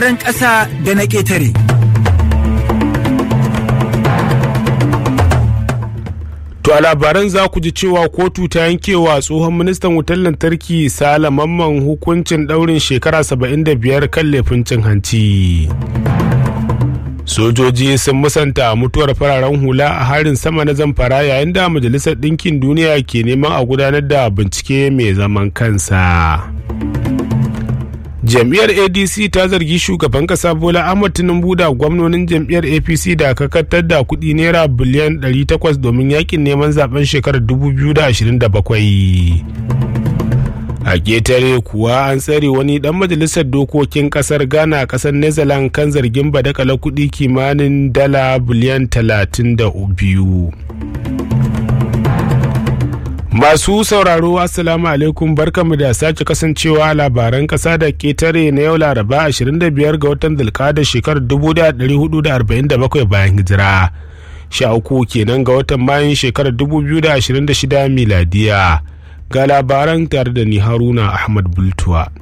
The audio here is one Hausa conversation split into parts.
ran ƙasa da na ƙetare. To a labaran za ku ji cewa kotu ta yankewa tsohon ministan wutar lantarki Sala Mamman hukuncin ɗaurin shekara 75 kan laifin cin hanci. Sojoji sun musanta mutuwar fararen hula a harin sama na zamfara yayin da Majalisar Ɗinkin Duniya ke neman a gudanar da bincike mai zaman kansa. jam'iyyar adc ta zargi shugaban kasa bola ahmad tinubu da gwamnonin jam'iyyar apc da kakatar da kudi naira biliyan 800 domin yakin neman zaben shekarar 2027 a ketare kuwa an tsare wani dan majalisar dokokin kasar ghana a kasar netherlands kan zargin badakala kudi kimanin dala biliyan 32 Masu sauraro Assalamu alaikum barkamu da sake kasancewa labaran kasa da ketare na yau Laraba 25 ga watan Zulkada shekarar 1447 bayan hijira. Sha uku kenan ga watan Mayun shekarar 2026 miladiya. Ga labaran tare da ni Haruna Ahmad Bultuwa.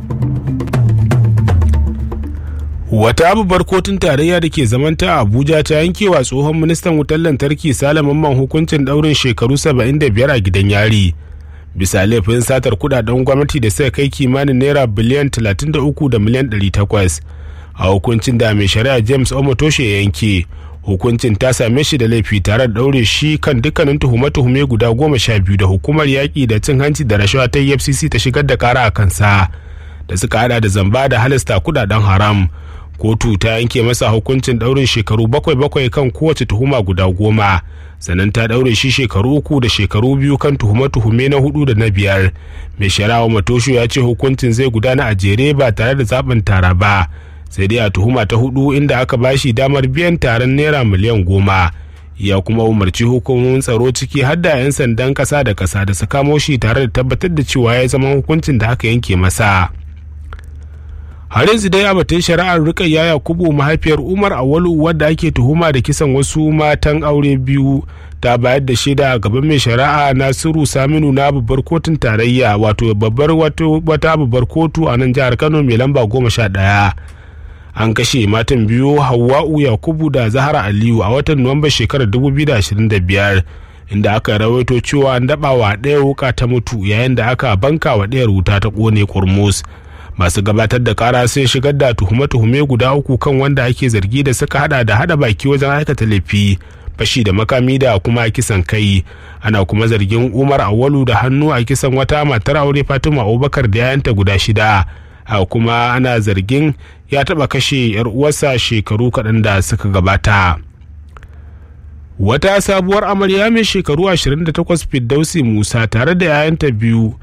wata abubuwar kotun tarayya da ke zamanta a abuja ta yankewa tsohon ministan wutar lantarki salaman hukuncin daurin shekaru 75 a gidan yari bisa laifin satar kudaden gwamnati da suka kai kimanin naira biliyan 33 da miliyan 800 a hukuncin da mai shari'a james omotoshe ya yanke hukuncin ta same shi da laifi tare da daure shi kan dukkanin tuhume-tuhume guda goma sha biyu da hukumar yaƙi da cin hanci da rashawa ta efcc ta shigar da kara a kansa da suka hada da zamba da halasta kudaden haram kotu ta yanke masa hukuncin daurin shekaru bakwai bakwai kan kowace tuhuma guda goma sannan ta daure shi shekaru uku da shekaru biyu kan tuhume-tuhume na hudu da na biyar mai sharawa matosho ya ce hukuncin zai gudana a jere ba tare da zaben tara ba sai dai a tuhuma ta hudu inda aka bashi damar biyan taron naira miliyan goma ya kuma umarci hukumomin tsaro ciki har da 'yan sandan kasa da kasa da su kamo shi tare da tabbatar da cewa ya zama hukuncin da aka yanke masa. har yanzu dai a batun shari'ar rikayya yakubu mahaifiyar umar awalu wadda ake tuhuma da kisan wasu matan aure biyu ta bayar da shaida a gaban mai shari'a nasiru saminu na babbar kotun tarayya wato babbar wata babbar kotu a nan jihar kano mai lamba goma sha ɗaya an kashe matan biyu hawa'u yakubu da zahara aliyu a watan nuwamba shekarar 2025 inda aka rawaito cewa an daɓa wa ɗaya wuka ta mutu yayin da aka banka wa ɗayar wuta ta ƙone kurmus masu gabatar da kara sun shigar da tuhume-tuhume guda uku kan wanda ake zargi da suka hada da hada baki wajen aikata laifi fashi da makami da kuma kisan kai ana kuma zargin umar awalu da hannu a kisan wata matar aure fatima abubakar da yayanta guda shida a kuma ana zargin ya taba kashe yar uwarsa shekaru kaɗan da suka gabata wata sabuwar amarya mai shekaru 28 firdausi musa tare da yayanta biyu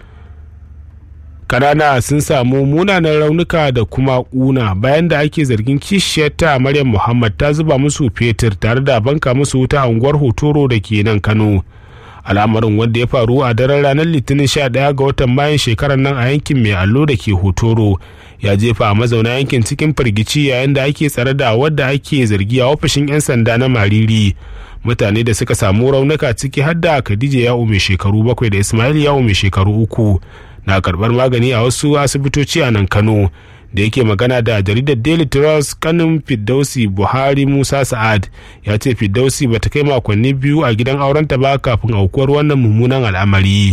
kanana sun samu munanan raunuka da kuma kuna bayan da ake zargin kishiyarta maryam muhammad ta zuba musu fetur tare da banka musu wuta a unguwar hotoro da ke nan kano al'amarin wanda ya faru a daren ranar litinin 11 ga watan mayan shekarar nan a yankin mai allo da ke hotoro ya jefa a mazauna yankin cikin firgici yayin da ake tsare da wadda ake zargi a ofishin 'yan sanda na mariri mutane da suka samu raunuka ciki har da khadija yawo mai shekaru bakwai da ismail yawo mai shekaru uku na karbar magani a wasu asibitoci a nan kano da yake magana da jaridar daily trust kanin fiddausi buhari musa sa'ad ya ce fiddausi ba ta kai makonni biyu a gidan aurenta ba kafin aukuwar wannan mummunan al'amari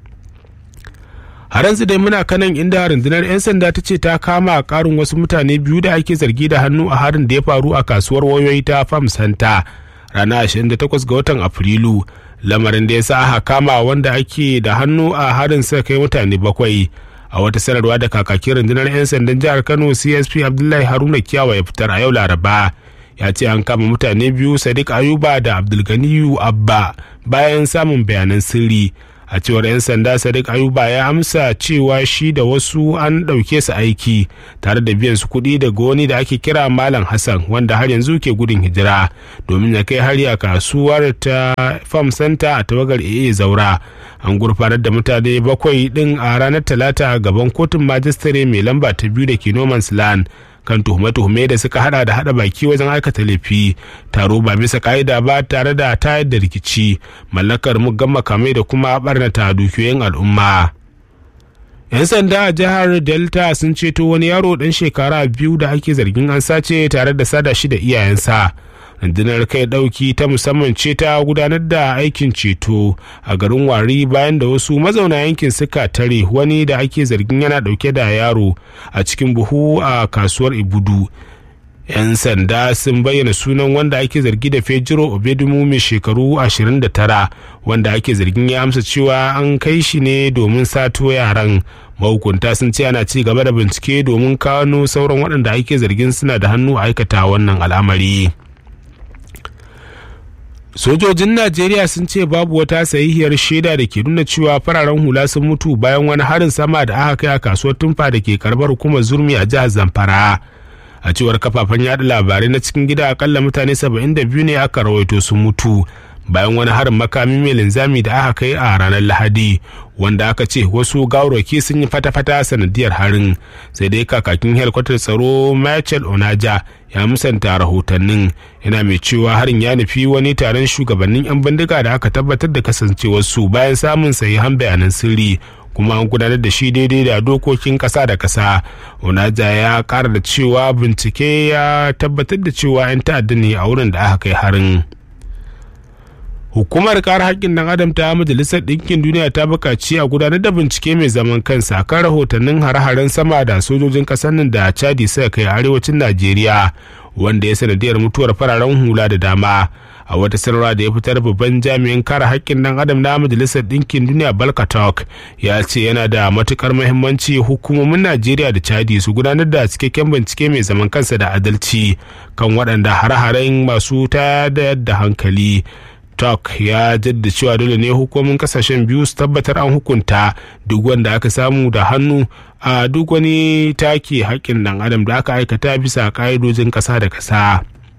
har yanzu dai muna kanan inda rundunar 'yan sanda ta ce ta kama karin wasu mutane biyu da ake zargi da hannu a harin da ya faru a kasuwar wayoyi ta farm center ranar 28 ga watan afrilu lamarin da ya sa aka kama wanda ake da hannu a harin sa kai mutane bakwai a wata sanarwa da kakakin rundunar 'yan sandan jihar kano csp abdullahi haruna kiyawa ya fitar a yau laraba ya ce an kama mutane biyu sadiq ayuba da abdulganiyu abba bayan samun bayanan sirri a cewar 'yan sanda sadiq ayuba ya amsa cewa shi da wasu an ɗauke su aiki tare da biyan su kuɗi daga wani da ake kira malam hassan wanda har yanzu ke gudun hijira domin ya kai hari a kasuwar ta farm center a tawagar aa zaura an gurfanar da mutane bakwai ɗin a ranar talata gaban kotun majistare mai lamba ta biyu da ke noman's land kan tuhume-tuhume da suka hada da hada baki wajen aikata laifi taro ba bisa ka'ida ba tare da tayar da rikici mallakar muggan makamai da kuma barnata dukiyoyin al'umma 'yan sanda a jihar delta sun ceto wani yaro dan shekara biyu da ake zargin an sace tare da sada shi da iyayensa rundunar kai dauki ta musamman ce ta gudanar da aikin ceto a garin wari bayan da wasu mazauna yankin suka tare wani da ake zargin yana dauke da yaro a cikin buhu a kasuwar ibudu 'yan sanda sun bayyana sunan wanda ake zargi da fejiro obedumu mai shekaru 29 wanda ake zargin ya amsa cewa an kai shi ne domin sato yaran mahukunta sun ce ana ci gaba da bincike domin kano sauran waɗanda ake zargin suna da hannu a aikata wannan al'amari sojojin najeriya sun ce babu wata sahihiyar shaida da ke nuna cewa fararen hula sun mutu bayan wani harin sama da aka kai a kasuwar tumfa da ke karbar hukumar zurmi a jihar zamfara a cewar kafafen yada labarai na cikin gida akalla mutane 72 ne aka rawaito sun mutu bayan wani harin makami mai linzami da aka kai a ranar lahadi wanda aka ce wasu gawarwaki sun yi fata-fata sanadiyar harin sai dai kakakin helikwatar tsaro michael onaja ya musanta rahotannin yana mai cewa harin ya nufi wani taron shugabannin 'yan bindiga da aka tabbatar da kasancewarsu bayan samun sahihan bayanan sirri kuma an gudanar da shi daidai da dokokin kasa da kasa onaja ya kara da cewa bincike ya tabbatar da cewa 'yan ta'adda ne a wurin da aka kai harin hukumar kare haƙƙin ɗan adam ta majalisar ɗinkin duniya ta buƙaci a gudanar da bincike mai zaman kansa kan rahotannin hare-haren sama da sojojin ƙasar nan da chadi suka kai arewacin najeriya wanda ya sanadiyar mutuwar fararen hula da dama a wata sanarwa da ya fitar babban jami'in kare haƙƙin ɗan adam na majalisar ɗinkin duniya balkatok ya ce yana da matukar muhimmanci hukumomin najeriya da chadi su gudanar da cikakken bincike mai zaman kansa da adalci kan waɗanda hare-haren masu tayar da hankali tok ya jaddada cewa dole ne hukumomin kasashen biyu su tabbatar an hukunta duk wanda aka samu da hannu a duk wani take haƙƙin ɗan adam da aka aikata bisa ƙa'idojin ƙasa da ƙasa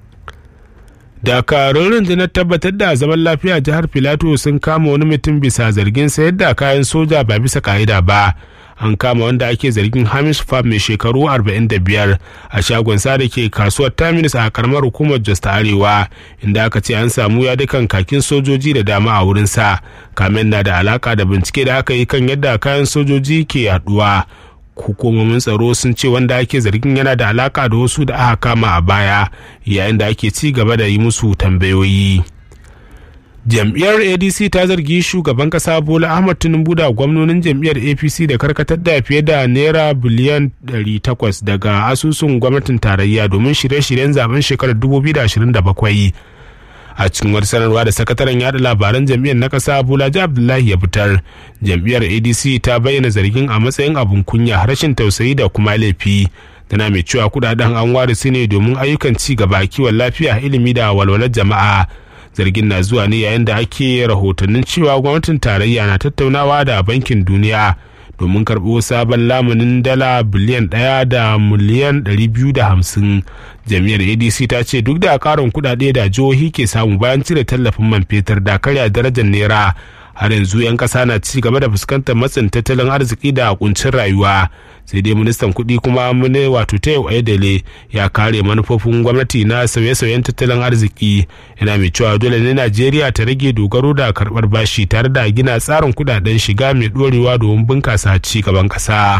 dakarun rundunar tabbatar da zaman lafiya jihar filato sun kama wani mutum bisa zargin sayar da kayan soja ba bisa ka'ida ba an kama wanda ake zargin hamis fam mai shekaru 45 a shagon sa da ke kasuwar terminus a karamar hukumar jos ta arewa inda aka ce an samu ya dukan kakin sojoji da dama a wurin sa kamen na da alaka da bincike da aka yi kan yadda kayan sojoji ke yaduwa hukumomin tsaro sun ce wanda ake zargin yana da alaka da wasu da aka kama a baya yayin da ake ci gaba da yi musu tambayoyi jam'iyyar adc ta zargi shugaban kasa bola ahmad tinubu da gwamnonin jam'iyyar apc da karkatar da fiye da naira biliyan 800 daga asusun gwamnatin tarayya domin shirye-shiryen zaben shekarar 2027 a cikin wata sanarwa da sakataren yada labaran jam'iyyar na kasa bulaji abdullahi ya fitar jam'iyyar adc ta bayyana zargin a matsayin abun kunya rashin tausayi da kuma laifi tana mai cewa kudaden an ware su ne domin ayyukan ci gaba kiwon lafiya ilimi da walwalar jama'a zargin na zuwa ne yayin da ake rahotannin cewa gwamnatin tarayya na tattaunawa da bankin duniya domin karɓo sabon lamunin dala biliyan ɗaya da miliyan ɗari biyu da hamsin jami'ar adc ta ce duk da ƙarin kuɗaɗe da jihohi ke samu bayan cire tallafin man fetur da karya darajar naira har yanzu 'yan ƙasa na ci gaba da fuskantar matsin tattalin arziki da kuncin rayuwa sai dai ministan kuɗi kuma mune wato tayo ayedele ya kare manufofin gwamnati na sauye-sauyen tattalin arziki yana mai cewa dole ne najeriya ta rage dogaro da karɓar bashi tare da gina tsarin kuɗaɗen shiga mai ɗorewa domin bunƙasa ci gaban ƙasa.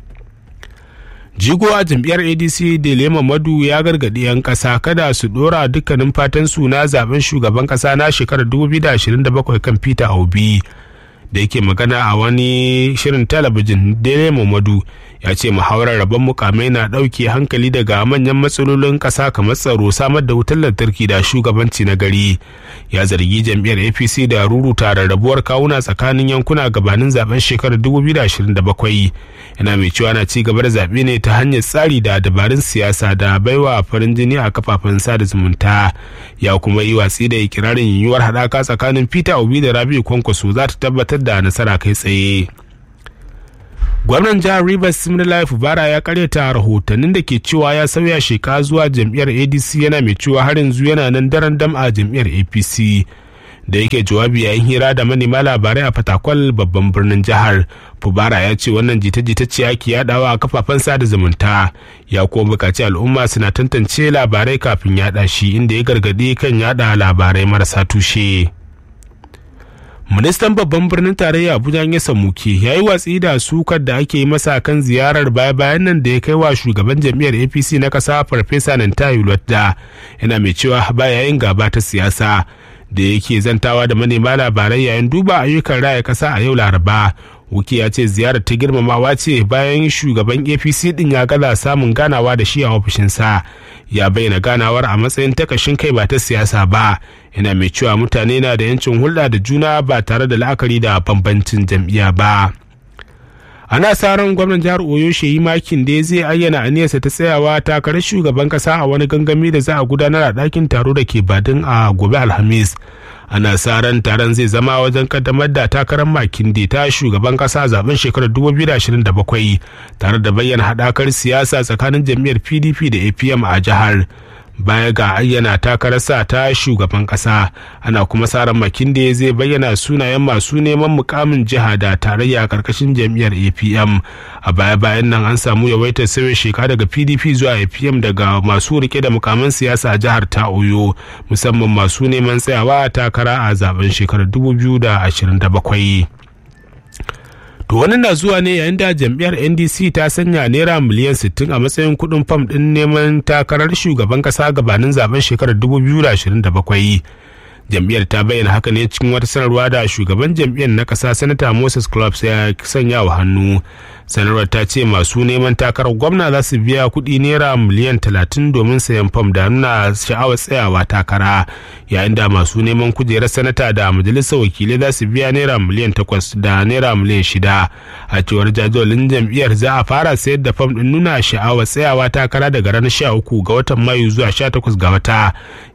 jigo a jam'iyyar adc delema madu ya gargaɗi 'yan ƙasa kada su ɗora dukkanin fatan su na zaben shugaban ƙasa na shekarar 2027 kan peter obi da yake magana a wani shirin talabijin dele mamadu ya ce muhawarar rabon mukamai na ɗauke hankali daga manyan matsalolin ƙasa kamar tsaro samar da wutar lantarki da shugabanci na gari ya zargi jam'iyyar apc da ruruta rarrabuwar kawuna tsakanin yankuna gabanin zaben shekarar 2027 yana mai cewa na ci gaba da zaɓe ne ta hanyar tsari da dabarun siyasa da baiwa farin jini a kafafen sada zumunta ya kuma yi watsi da ikirarin yiwuwar haɗaka tsakanin peter obi da rabiu kwankwaso za ta tabbatar da nasara kai tsaye gwamnan jihar rivers similai fubara ya karyata rahotannin da ke cewa ya sauya sheka zuwa jam'iyyar adc yana mai cewa har yanzu yana nan daren dam a jam'iyyar apc da yake jawabi yayin hira da manema labarai a fatakwal babban birnin jihar fubara ya ce wannan jita-jita ce ake yadawa a kafafen sada zumunta ya kuma bukaci al'umma suna tantance labarai kafin yada shi inda ya gargadi kan yada labarai marasa tushe ministan babban birnin tarayya abuja ya samuke ya yi watsi da sukar da ake yi masa kan ziyarar baya bayan nan da ya kai wa shugaban jam'iyyar apc na kasa farfesa nantayi da yana mai cewa baya yin gaba ta siyasa da yake zantawa da manema labarai yayin duba ayyukan raya kasa a yau laraba wuki ya ce ziyarar ta girmamawa ce bayan shugaban apc din ya gaza samun ganawa da shi a ofishinsa ya bayyana ganawar a matsayin takashin kai ba ta siyasa ba yana mai cewa mutane na da yancin hulɗa da juna ba tare da la'akari da bambancin jam'iyya ba ana sa ran gwamnan jihar oyo shehi makin da zai ayyana aniyarsa ta tsayawa takarar shugaban kasa a wani gangami da za a gudanar a ɗakin taro da ke badin a gobe alhamis ana sa ran taron zai zama wajen kaddamar da takarar makinde ta shugaban kasa zaben shekarar 2027 tare da bayyana haɗakar siyasa tsakanin jam'iyyar pdp da apm a jihar baya ga ayyana takararsa ta shugaban kasa ana kuma sa ran makinde zai bayyana sunayen masu neman mukamin jiha da tarayya a karkashin jam'iyyar apm a baya bayan nan an samu yawaitar sauya sheka daga pdp zuwa apm daga masu rike da mukamin siyasa a jihar ta oyo musamman masu neman tsayawa takara a zaben shekarar 2027 To wani na zuwa ne yayin da jam'iyyar NDC ta sanya naira miliyan 60 a matsayin kuɗin fam ɗin neman takarar shugaban ƙasa gabanin zaben shekarar 2027. Jam'iyyar ta bayyana haka ne cikin wata sanarwa da shugaban jam'iyyar na ƙasa Sanata Moses Clubs ya sanya wa hannu. Sanarwar ta ce masu neman takarar gwamna za su biya kuɗi naira miliyan 30 domin sayan fam da nuna sha'awar tsayawa takara yayin da masu neman kujerar sanata da majalisar wakilai za su biya naira miliyan 8 da naira miliyan 6 a cewar jadawalin jam'iyyar za a fara sayar da fam ɗin nuna sha'awar tsayawa takara daga ranar 13 ga watan mayu zuwa 18 ga wata